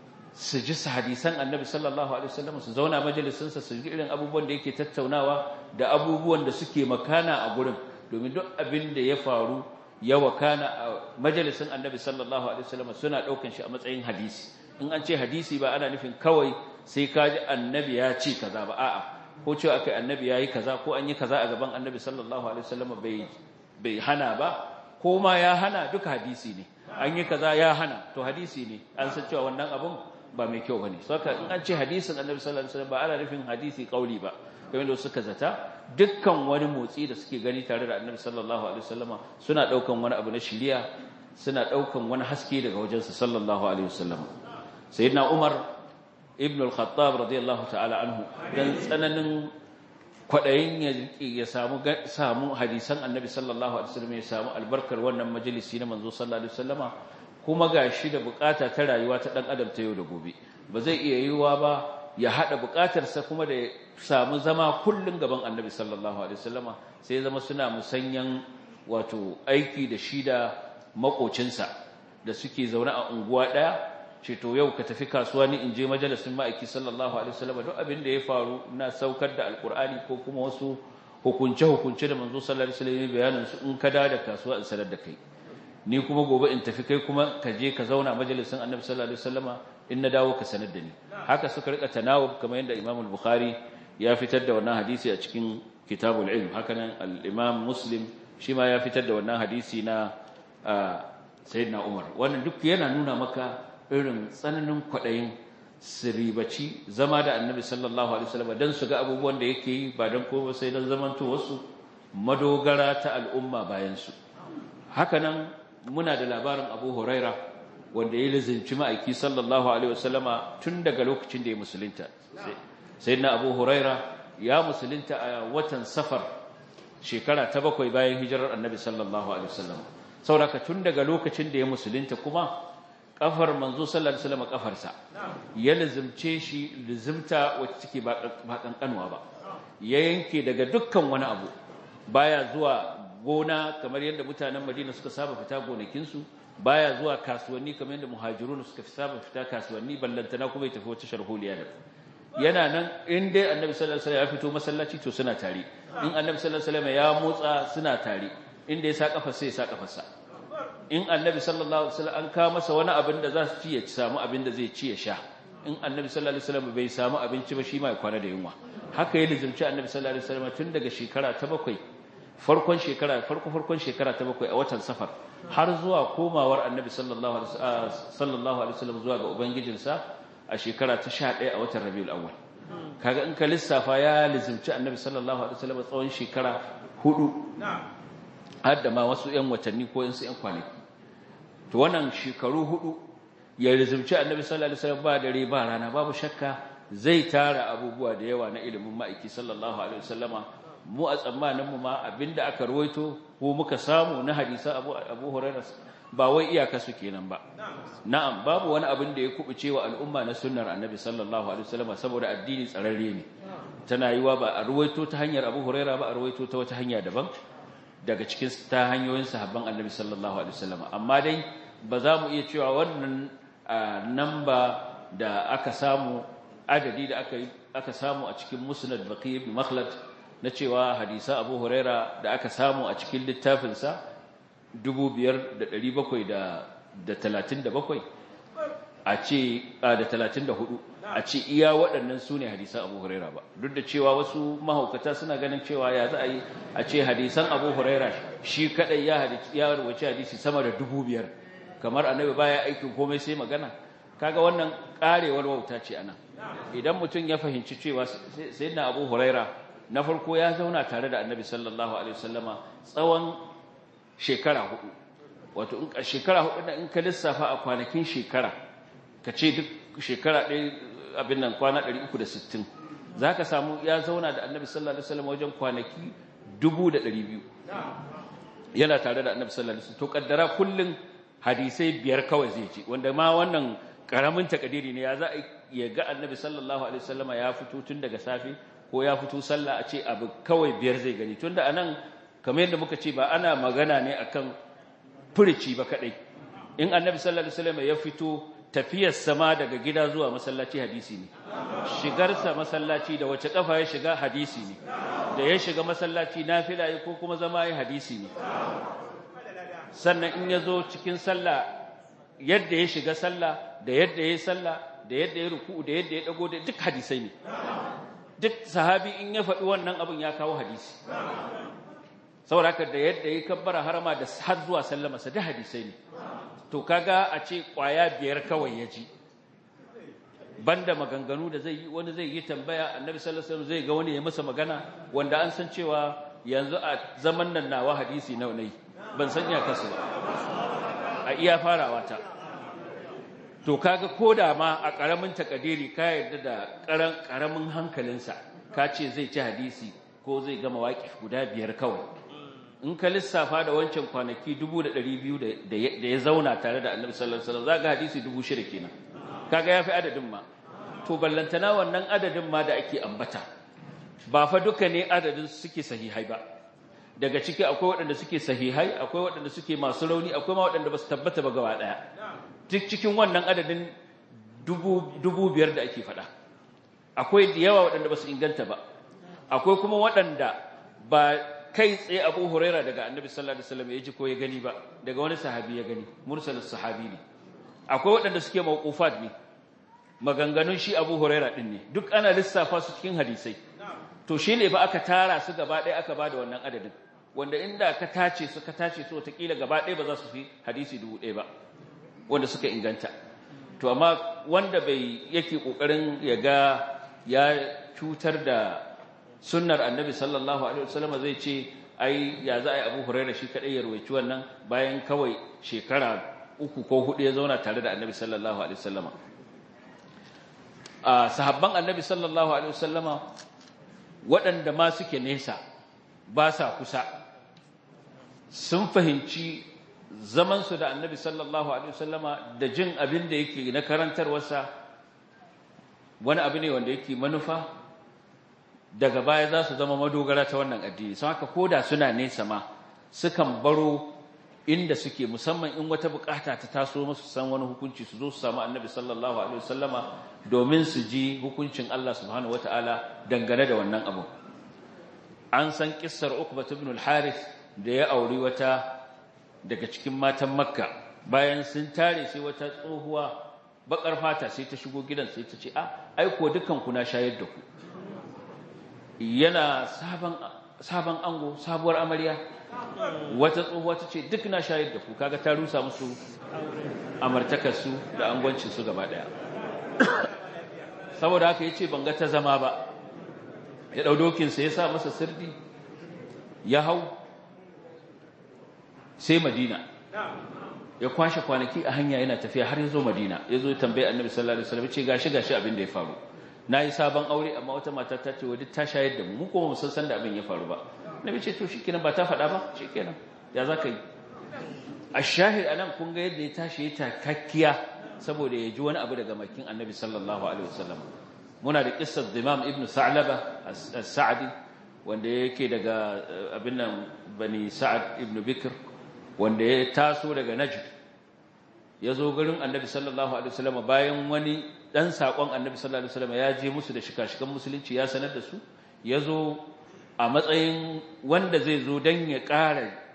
su ji hadisan annabi sallallahu alaihi wasallam su zauna majalisin sa su ji irin abubuwan da yake tattaunawa da abubuwan da suke makana a gurin domin duk abin da ya faru ya wakana a majalisin annabi sallallahu alaihi wasallam suna ɗaukan shi a matsayin hadisi in an ce hadisi ba ana nufin kawai sai ka ji annabi ya ce kaza ba a'a ko cewa akai annabi ya yi kaza ko an yi kaza a gaban annabi sallallahu alaihi wasallam bai bai hana ba ko ma ya hana duka hadisi ne an yi kaza ya hana to hadisi ne an san cewa wannan abun ba mai kyau bane saka in an ce hadisin annabi sallallahu alaihi wasallam ba ana nufin hadisi kauli ba kamar da suka zata dukkan wani motsi da suke gani tare da annabi sallallahu alaihi wasallama suna daukan wani abu na shiriya suna daukan wani haske daga wajensa sallallahu alaihi wasallama sayyidina Umar ibn al-Khattab radiyallahu ta'ala anhu dan tsananin kwadayin ya samu samu hadisan Annabi sallallahu alaihi wasallam ya samu albarkar wannan majalisi na manzo sallallahu alaihi wasallama kuma gashi da bukata ta rayuwa ta dan adam ta yau da gobe ba zai iya yiwuwa ba ya hada bukatarsa kuma da samu zama kullun gaban Annabi sallallahu alaihi wasallama sai zama suna musanyan wato aiki da shi da makocinsa da suke zaune a unguwa daya ce to yau ka tafi kasuwa ni in je majalisin ma'aiki sallallahu alaihi wasallam duk abin da ya faru na saukar da alkur'ani ko kuma wasu hukunce hukunce da manzo sallallahu alaihi wasallam bayanin su in ka da kasuwa in sanar da kai ni kuma gobe in tafi kai kuma ka je ka zauna majalisin annabi sallallahu alaihi wasallama in na dawo ka sanar da ni haka suka rika tanawub kamar yadda imam al-bukhari ya fitar da wannan hadisi a cikin kitabul ilm haka nan al-imam muslim shi ma ya fitar da wannan hadisi na sayyidina umar wannan duk yana nuna maka irin tsananin kwaɗayin siribaci zama da annabi sallallahu alaihi wasallam don su ga abubuwan da yake yi ba don kowa sai don zamanto wasu madogara ta al'umma bayansu hakanan muna da labarin abu huraira wanda ya lizinci ma'aiki sallallahu alaihi wasallama tun daga lokacin da ya musulunta sai na abu huraira ya musulunta a watan safar shekara ta bakwai bayan hijirar annabi sallallahu alaihi wasallam sauraka tun daga lokacin da ya musulunta kuma kafar manzo sallallahu alaihi wasallam kafarsa ya lazimce shi lazimta wacce take ba kankanwa ba ya yanke daga dukkan wani abu baya zuwa gona kamar yadda mutanen Madina suka saba fita gonakin su baya zuwa kasuwanni kamar yadda muhajirun suka saba fita kasuwanni ballantana kuma ya tafi wata sharholiya da yana nan in dai annabi sallallahu alaihi wasallam ya fito masallaci to suna tare in annabi sallallahu alaihi wasallam ya motsa suna tare inda ya sa kafa sai ya sa kafarsa in annabi sallallahu alaihi wasallam an kawo masa wani abin da za su ci ya samu abin da zai ci ya sha in annabi sallallahu alaihi wasallam bai samu abinci ba shi ma ya kwana da yunwa haka ya lizumci annabi sallallahu alaihi wasallam tun daga shekara ta bakwai farkon shekara farko farkon shekara ta bakwai a watan safar har zuwa komawar annabi sallallahu alaihi sallallahu alaihi wasallam zuwa ga ubangijinsa a shekara ta 11 a watan rabiul awwal kaga in ka lissafa ya lizumci annabi sallallahu alaihi wasallam tsawon shekara hudu har da ma wasu 'yan watanni ko 'yan 'yan kwanaki to wannan shekaru hudu ya rizumci annabi sallallahu alaihi wasallam ba dare ba rana babu shakka zai tara abubuwa da yawa na ilimin ma'aiki sallallahu alaihi wasallama mu a tsammanin mu ma abinda aka ruwaito ko muka samu na hadisa Abu Abu Hurairah ba wai iyaka su kenan ba na'am babu wani abin da ya kubuce wa al'umma na sunnar annabi sallallahu alaihi wasallama saboda addini tsararre ne tana yiwa ba a ruwaito ta hanyar Abu Hurairah ba a ruwaito ta wata hanya daban daga cikin ta hanyoyin sahabban annabi sallallahu alaihi wasallama amma dai ba za mu iya cewa wannan namba da aka samu adadi da aka aka samu a cikin musnad baqi ibn makhlad na cewa hadisa abu huraira da aka samu a cikin littafinsa 5737 a ce da 34 a ce iya waɗannan su ne hadisan abu huraira ba duk da cewa wasu mahaukata suna ganin cewa ya za a yi a ce hadisan abu huraira shi kaɗai ya rubuce hadisi sama da dubu biyar kamar annabi baya aikin komai sai magana kaga wannan ƙarewar wauta ce ana idan mutum ya fahimci cewa sai na abu huraira na farko ya zauna tare da annabi sallallahu alaihi wasallama tsawon shekara hudu wato in shekara hudu in ka lissafa a kwanakin shekara ka ce duk shekara ɗaya abin nan kwana 360 za ka samu ya zauna da annabi sallallahu alaihi wasallam wajen kwanaki 200 yana tare da annabi sallallahu alaihi wasallam to kaddara kullun hadisai biyar kawai zai ci wanda ma wannan karamin takadiri ne ya za a ya ga annabi sallallahu alaihi wasallama ya fito tun daga safe ko ya fito sallah a ce abu kawai biyar zai gani tunda anan kamar yadda muka ce ba ana magana ne akan furici ba kadai in annabi sallallahu alaihi wasallama ya fito tafiyar sama daga gida zuwa masallaci hadisi ne shigarsa masallaci da wace kafa ya shiga hadisi ne da ya shiga masallaci nafila ko kuma zama ya hadisi ne sannan in ya zo cikin sallah yadda ya shiga sallah da yadda ya yi sallah da yadda ya ruku da yadda ya dago da duk hadisai ne duk sahabi in ya faɗi wannan abin ya kawo hadisi saboda haka da yadda ya kabbara harama da har zuwa sallama sa da hadisai ne to kaga a ce kwaya biyar kawai ya ji banda maganganu da zai yi wani zai yi tambaya annabi sallallahu alaihi wasallam zai ga wani ya masa magana wanda an san cewa yanzu a zaman nan nawa hadisi nawa nayi ban san iya kasu ba a iya farawa ta to kaga koda ma a karamin takadiri ka yarda da karan karamin hankalinsa ka ce zai ci hadisi ko zai gama waƙif guda biyar kawai in ka lissafa da wancan kwanaki 200,200 da ya zauna tare da annabi sallallahu alaihi wasallam zaka hadisi 6,000 kenan kaga yafi adadin ma to ballantana wannan adadin ma da ake ambata ba fa duka ne adadin suke sahihai ba daga ciki akwai waɗanda suke sahihai akwai waɗanda suke masu rauni akwai ma waɗanda ba su tabbata ba gaba ɗaya duk cikin wannan adadin dubu biyar da ake faɗa akwai da yawa waɗanda ba su inganta ba akwai kuma waɗanda ba kai tsaye abu huraira daga annabi sallallahu alaihi wasallam ya ji ko ya gani ba daga wani sahabi ya gani mursalus sahabi ne akwai waɗanda suke mawqufat ne maganganun shi abu huraira din ne duk ana lissafa su cikin hadisai to shine ba aka tara su gaba ɗaya aka bada wannan adadin wanda inda ka tace su ka tace su wataƙila gaba ɗaya ba za su fi hadisi dubu ɗaya ba wanda suka inganta to amma wanda bai yake ƙoƙarin ya ga ya cutar da sunnar annabi sallallahu alaihi wasallam zai ce ai ya za a yi abu huraira shi kaɗai ya ruwaici wannan bayan kawai shekara uku ko hudu ya zauna tare da annabi sallallahu alaihi wasallama a sahabban annabi sallallahu alaihi wasallama waɗanda ma suke nesa ba sa kusa sun fahimci zamansu da annabi sallallahu alaihi wasallama da jin abin da yake na karantarwarsa wani abu ne wanda yake manufa daga baya za su zama madogara ta wannan addini sun haka koda suna nesa ma sukan baro inda suke musamman in wata bukata ta taso musu san wani hukunci su zo su samu annabi sallallahu alaihi wasallama domin su ji hukuncin Allah subhanahu wataala dangane da wannan abu an san kissar Uqbah ibn al-Harith da ya auri wata daga cikin matan Makka bayan sun tare sai wata tsohuwa bakar fata sai ta shigo gidan sai ta ce a ai ko dukan ku na shayar da ku yana sabon sabon ango sabuwar amarya wata tsohuwa ta ce duk na shayar da ku kaga ta rusa musu amartakarsu da angoncinsu gaba daya saboda haka ya ce ban ga ta zama ba ya ɗau dokinsa ya sa masa sirdi ya hau sai madina ya kwashe kwanaki a hanya yana tafiya har ya zo madina ya zo tambayi annabi sallallahu alaihi wasallam ce gashi gashi abin da ya faru na yi sabon aure amma wata mata ta ce wadda ta shayar da mu mu kuma musan san da abin ya faru ba nabi ce to shikenan ba ta faɗa ba shikenan ya za ka yi a shahid anan kun ga yadda ya tashi ya takakkiya saboda ya ji wani abu daga makin annabi sallallahu alaihi wasallam muna da kissar imam ibn sa'laba as-sa'di wanda yake daga abin nan bani sa'ad ibn bikr wanda ya taso daga najd ya zo garin annabi sallallahu alaihi wasallam bayan wani dan sakon annabi sallallahu alaihi wasallam ya je musu da shika-shikan musulunci ya sanar da su ya zo a matsayin wanda zai zo dan ya ƙara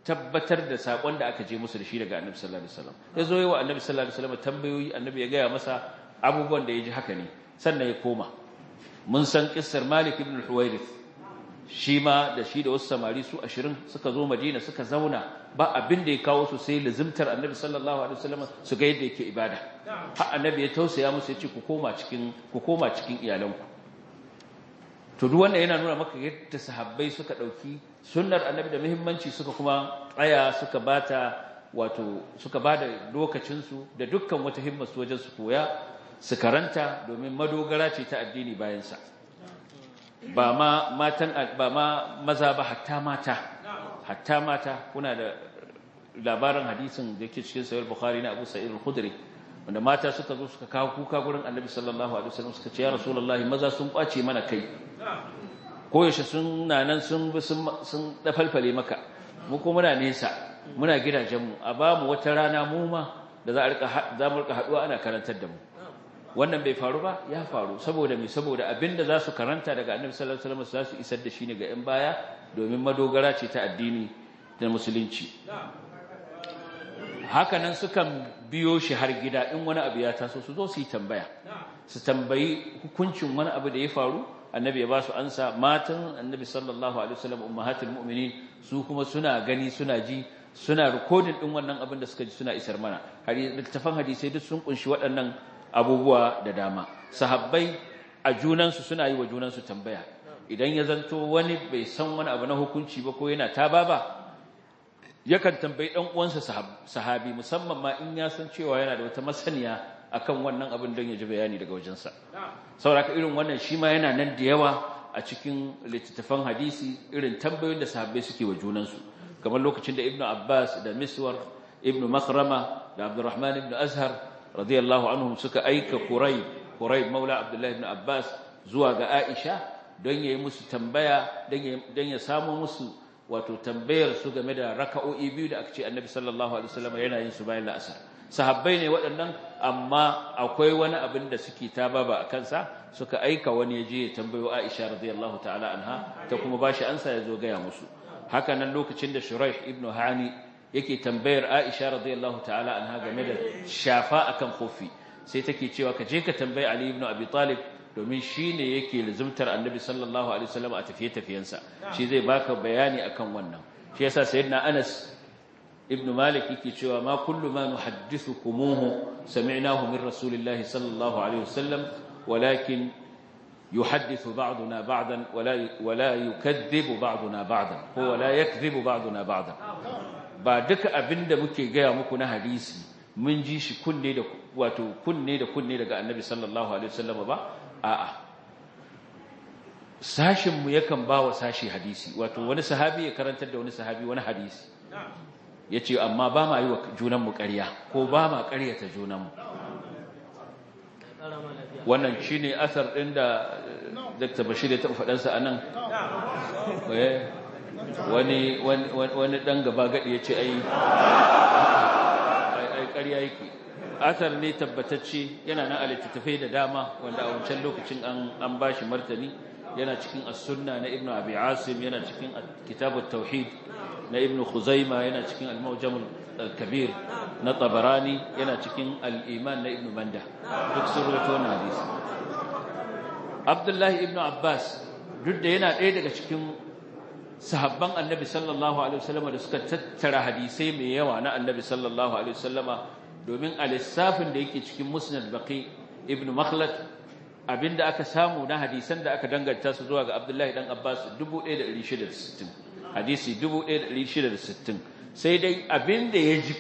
tabbatar da sakon da aka je musu da shi daga annabi sallallahu alaihi wasallam ya zo yi wa annabi sallallahu alaihi wasallam tambayoyi annabi ya gaya masa abubuwan da ya ji haka ne sannan ya koma mun san kissar malik ibn al-huwairith shi ma da shi da wasu samari su ashirin suka zo madina suka zauna ba abin da ya kawo su sai lazimtar annabi sallallahu alaihi wasallam su ga yadda yake ibada har annabi ya tausaya musu ya ce ku koma cikin ku koma cikin iyalanku to duk wannan yana nuna maka yadda sahabbai suka dauki sunnar annabi da muhimmanci suka kuma tsaya suka bata wato suka bada lokacin su da dukkan wata himmar su wajen su koya su karanta domin madogara ce ta addini bayan sa ba ma matan ba ma maza ba hatta mata hatta mata kuna da labarin hadisin da yake cikin sahih bukhari na Abu Sa'id al-Khudri wanda mata suka zo suka kawo kuka gurin Annabi sallallahu alaihi wasallam suka ce ya Rasulullahi maza sun kwace mana kai ko yaushe sun nanan sun sun sun dafalfale maka mu ko muna nesa muna gidajen mu a ba mu wata rana mu ma da za a rika za mu rika haduwa ana karantar da mu wannan bai faru ba ya faru saboda me saboda abinda za su karanta daga annabi sallallahu alaihi wasallam za su isar da shi ne ga yan baya domin madogara ce ta addini da musulunci hakanan sukan biyo shi har gida in wani abu ya taso su zo su yi tambaya su tambayi hukuncin wani abu da ya faru annabi ya ba su ansa matan annabi sallallahu alaihi wasallam ummahatul mu'minin su kuma suna gani suna ji suna rikodin din wannan abin da suka ji suna isar mana har littafan hadisi duk sun kunshi waɗannan abubuwa da dama sahabbai a junansu suna yi wa junansu tambaya idan ya zanto wani bai san wani abu na hukunci ba ko yana ta ba yakan tambayi dan uwansa sahabi musamman ma in ya san cewa yana da wata masaniya akan wannan abin don ya ji bayani daga wajensa saboda irin wannan shi ma yana nan da yawa a cikin littattafan hadisi irin tambayoyin da sahabbai suke wa junansu kamar lokacin da ibnu abbas da miswar ibnu makhrama da abdurrahman ibnu azhar radiyallahu anhum suka aika Quraib Quraib maula Abdullah ibn Abbas zuwa ga Aisha don yayi musu tambaya don ya samu musu wato tambayar su game da raka'o'i biyu da aka ce Annabi sallallahu alaihi wasallam yana yin su bayan la'asar sahabbai ne waɗannan amma akwai wani abin da suke tababa a kansa suka aika wani ya je ya tambayo Aisha radiyallahu ta'ala anha ta kuma bashi ansa ya zo gaya musu haka nan lokacin da Shuraih ibn Hani yake tambayar Aisha radiyallahu ta'ala anha game da shafa akan kofi sai take cewa ka je ka tambayi Ali ibn Abi Talib domin shine yake lazumtar Annabi sallallahu alaihi wasallam a tafiye tafiyensa shi zai baka bayani akan wannan shi yasa sayyidina Anas ibn Malik yake cewa ma kullu ma nuhaddithukumuhu sami'nahu min rasulillahi sallallahu alaihi wasallam walakin يحدث بعضنا بعضا ولا ولا يكذب بعضنا بعضا هو لا يكذب بعضنا بعضا ba duka abinda muke gaya muku na hadisi mun ji shi kunne da wato kunne da kunne daga annabi sallallahu alaihi wasallam ba a'a sashin mu yakan ba wa sashi hadisi wato wani sahabi ya karantar da wani sahabi wani hadisi yace amma ba ma yi wa junan mu ƙarya ko ba ma ƙaryata junan mu wannan shine asar din da Dr. Bashir ya taɓa faɗansa anan wani wani dan gaba gadi yace ai ai ƙarya yake asar ne tabbatacce yana nan a littattafai da dama wanda a wancan lokacin an an bashi martani yana cikin as-sunna na ibnu abi asim yana cikin kitabut tauhid na ibnu khuzaima yana cikin al-mawjam al-kabir na tabarani yana cikin al-iman na ibnu manda duk sun rawaito wannan hadisi abdullahi ibnu abbas duk da yana ɗaya daga cikin sahabban annabi sallallahu alaihi wasallama da suka tattara hadisai mai yawa na annabi sallallahu alaihi wasallama domin a lissafin da yake cikin musnad baqi ibn makhlad abinda aka samu na hadisan da aka danganta su zuwa ga abdullahi dan abbas 1660 hadisi 1660 sai dai abinda ya ji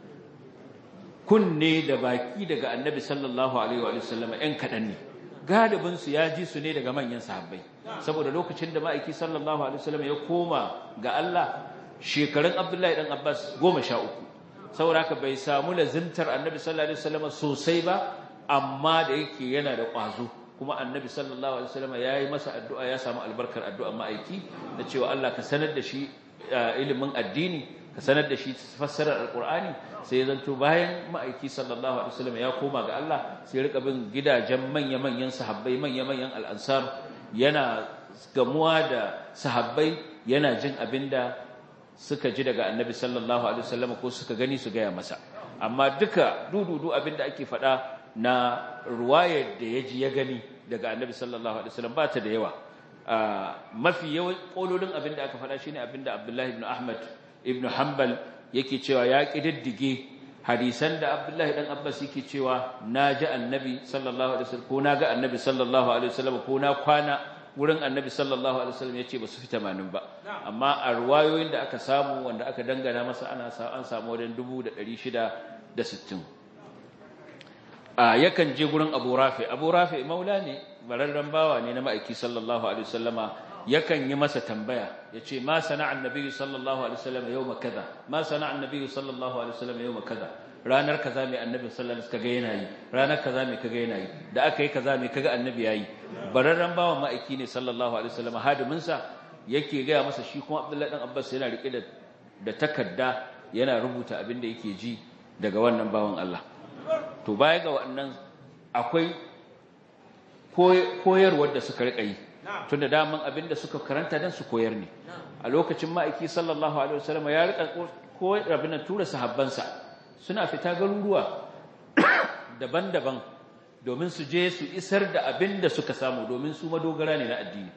kunne da baki daga annabi sallallahu alaihi wasallama ɗan kaɗan ne galibin su ya ji su ne daga manyan sahabbai saboda lokacin da ma'aiki sallallahu alaihi wasallam ya koma ga Allah shekarun Abdullahi dan Abbas 13 saboda haka bai samu lazimtar Annabi sallallahu alaihi wasallam sosai ba amma da yake yana da ƙwazo kuma Annabi sallallahu alaihi wasallam yayi masa addu'a ya samu albarkar addu'a ma'aiki da cewa Allah ka sanar da shi ilimin addini ka sanar da shi fassarar alqur'ani sai zanto bayan ma'aiki sallallahu alaihi wasallam ya koma ga Allah sai rika bin gidajen manya-manyan sahabbai manya-manyan al'ansar yana gamuwa da sahabbai yana jin abinda suka ji daga annabi sallallahu alaihi wasallam ko suka gani su gaya masa amma duka dududu abinda ake faɗa na ruwayar da ya ji ya gani daga annabi sallallahu alaihi wasallam ba ta da yawa mafi yawan kololin abinda aka faɗa shine abinda abdullahi ibn ahmad ibn hanbal yake cewa ya kididdige hadisan da abdullahi dan abbas yake cewa na ji annabi sallallahu alaihi wasallam ko na ga annabi sallallahu alaihi wasallam ko na kwana wurin annabi sallallahu alaihi wasallam yace ba su fi 80 ba amma a ruwayoyin da aka samu wanda aka dangana masa ana an samu wajen 1660 a yakan je gurin Abu Rafi Abu Rafi maula ne bararran bawa ne na ma'aiki sallallahu alaihi wasallama yakan yi masa tambaya yace ma sana'a annabi sallallahu alaihi wasallam yawma kaza ma sana'a annabi sallallahu alaihi wasallam yawma kaza ranar kaza mai annabi sallallahu alaihi wasallam kaga yana yi ranar kaza mai kaga yana yi da aka yi kaza mai kaga annabi yayi bararran bawan ma'aiki ne sallallahu alaihi wasallam hadimin sa yake ga masa shi kuma Abdullahi dan Abbas yana rike da da takarda yana rubuta abin da yake ji daga wannan bawan Allah to baya ga wannan akwai koyarwar da suka rika yi tunda daman abin da suka karanta dan su koyar ne a lokacin ma'aiki sallallahu alaihi wasallam ya rika koyar abin da tura sahabbansa suna fita garuruwa daban-daban domin su je su isar da abin da suka samu domin su madogara ne na addini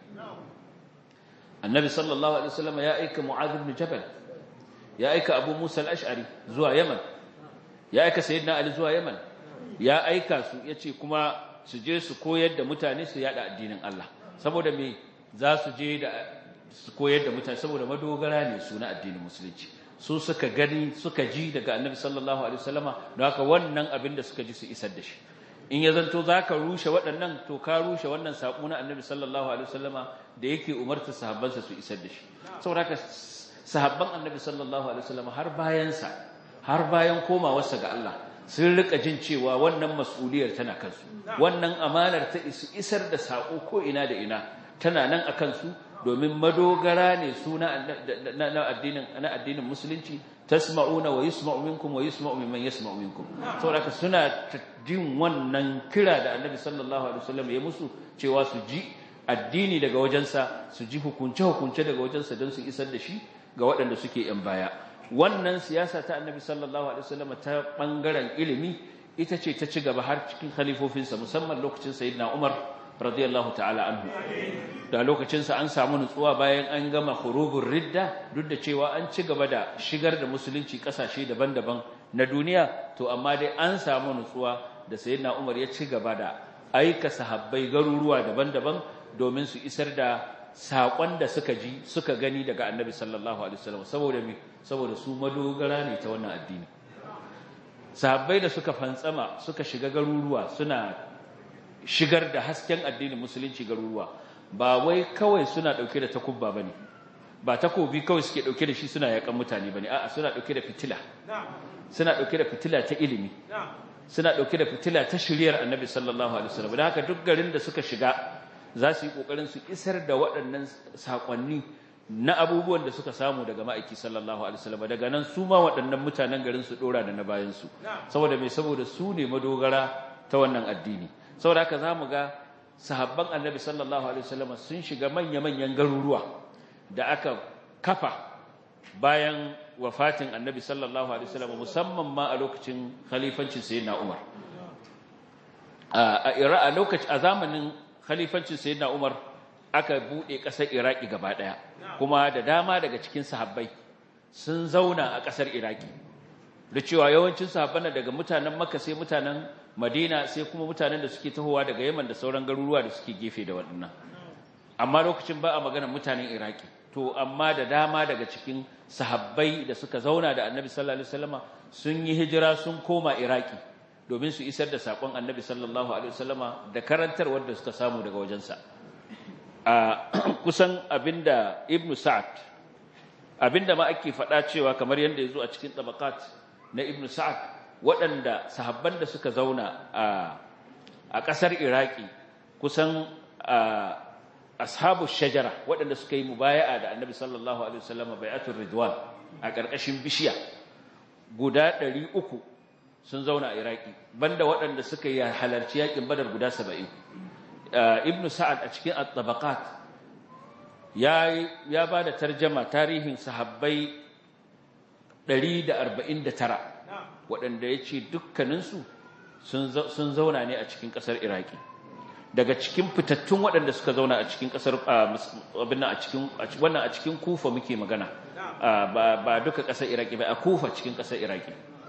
annabi sallallahu alaihi wasallam ya aika mu'adh ibn jabal ya aika abu musa al-ash'ari zuwa yaman ya aika sayyidina ali zuwa yaman ya aika su yace kuma su je su koyar da mutane su yada addinin Allah saboda me za su je da su koyar da mutane saboda madogara ne su na addinin musulunci su suka gani suka ji daga annabi sallallahu alaihi wasallama don haka wannan abin da suka ji su isar da shi in ya zanto zaka rushe waɗannan to ka rushe wannan saƙo na annabi sallallahu alaihi wasallama da yake umarta sahabbansa su isar da shi saboda haka sahabban annabi sallallahu alaihi wasallama har bayan sa har bayan komawarsa ga Allah sun rika jin cewa wannan mas'uliyar tana kansu wannan amanar ta isar da saƙo ko ina da ina tana nan a kansu domin madogara ne su na addinin na addinin musulunci tasma'una wa yusma'u minkum wa yusma'u mimman yasma'u minkum saboda suna jin wannan kira da annabi sallallahu alaihi wasallam ya musu cewa su ji addini daga wajensa su ji hukunce hukunce daga wajensa don su isar da shi ga waɗanda suke yan baya wannan siyasa ta annabi sallallahu alaihi wasallam ta bangaren ilimi ita ce ta ci gaba har cikin khalifofinsa musamman lokacin sayyidina Umar radiyallahu ta'ala anhu da lokacinsa an samu nutsuwa bayan an gama khurubur ridda duk da cewa an ci gaba da shigar da musulunci kasashe daban-daban na duniya to amma dai an samu nutsuwa da sayyidina Umar ya ci gaba da aika sahabbai garuruwa daban-daban domin su isar da saƙon da suka ji suka gani daga annabi sallallahu alaihi wasallam saboda me saboda su madogara ne ta wannan addini sahabbai da suka fantsama suka shiga garuruwa suna shigar da hasken addinin musulunci garuruwa ba wai kawai suna dauke da takubba bane ba takobi kawai suke dauke da shi suna yakan mutane bane a'a suna dauke da fitila suna dauke da fitila ta ilimi suna dauke da fitila ta shiriyar annabi sallallahu alaihi wasallam da haka duk garin da suka shiga za su yi kokarin su isar da waɗannan sakonni na abubuwan da suka samu daga ma'aiki sallallahu alaihi wasallam daga nan su ma waɗannan mutanen garin su dora da na bayan su saboda me saboda su ne madogara ta wannan addini saboda haka zamu ga sahabban annabi sallallahu alaihi wasallam sun shiga manya-manyan garuruwa da aka kafa bayan wafatin annabi sallallahu alaihi wasallam musamman ma a lokacin khalifancin sayyidina Umar a a lokacin a zamanin khalifancin sayyidina Umar aka bude kasar Iraki gaba daya kuma da dama daga cikin sahabbai sun zauna a kasar Iraki da cewa yawancin sahabban daga mutanen Makka sai mutanen Madina sai kuma mutanen da suke tahowa daga Yaman da sauran garuruwa da suke gefe da waɗannan amma lokacin ba a magana mutanen Iraki to amma da dama daga cikin sahabbai da suka zauna da Annabi sallallahu alaihi wasallama sun yi hijira sun koma Iraki domin su isar da sakon Annabi sallallahu alaihi wasallama da karantarwar da suka samu daga wajensa a kusan abinda Ibn Sa'ad abinda ma ake faɗa cewa kamar yadda yazo a cikin tabaqat na Ibn Sa'ad waɗanda sahabban da suka zauna a a ƙasar Iraki kusan ashabu shajara waɗanda suka yi mubaya'a da Annabi sallallahu alaihi wasallam bai'atul ridwan a ƙarƙashin bishiya guda 300 sun zauna a Iraki banda waɗanda suka yi halarci yakin Badar guda 70 Ibn Sa'ad a cikin at-tabaqat ya ya bada tarjama tarihin sahabbai 149 waɗanda ya ce dukkaninsu sun zauna ne a cikin ƙasar iraki daga cikin fitattun waɗanda suka zauna a cikin ƙasar abin a cikin wannan a cikin kufa muke magana ba duka ƙasar iraki ba a kufa cikin ƙasar iraki